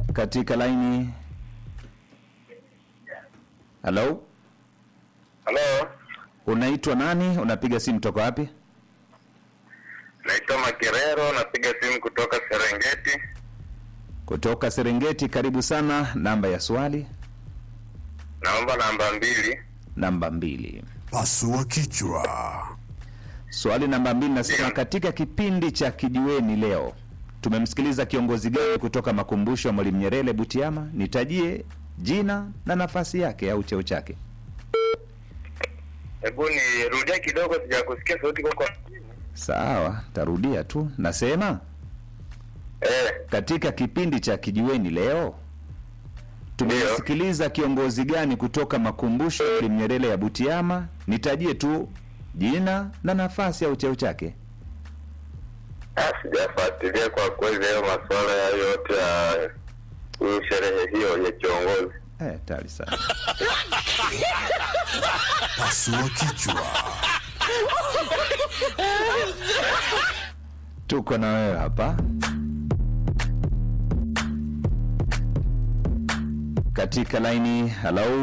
katika laini. Halo, Halo, unaitwa nani? Unapiga simu toka wapi? naitwa Makerero, napiga simu kutoka Serengeti. Kutoka Serengeti. Karibu sana. Namba ya swali Naomba namba mbili. namba mbili. Pasua kichwa. Swali namba mbili nasema, Ndiyo. katika kipindi cha kijiweni leo tumemsikiliza kiongozi gani kutoka makumbusho ya Mwalimu Nyerere Butiama? Nitajie jina na nafasi yake au cheo chake. Hebu nirudia kidogo, sijakusikia sauti kwa kwa. Sawa, tarudia tu. Nasema Eh, katika kipindi cha kijiweni leo tumemsikiliza kiongozi gani kutoka makumbusho ya Mwalimu Nyerere ya Butiama? Nitajie tu jina na nafasi au cheo chake. ah, sijafuatilia kwa kweli hayo masuala ya yote ya huyu sherehe hiyo ya kiongozi. Eh, tayari sana. Pasua kichwa. Tuko na wewe hapa katika laini. Hello.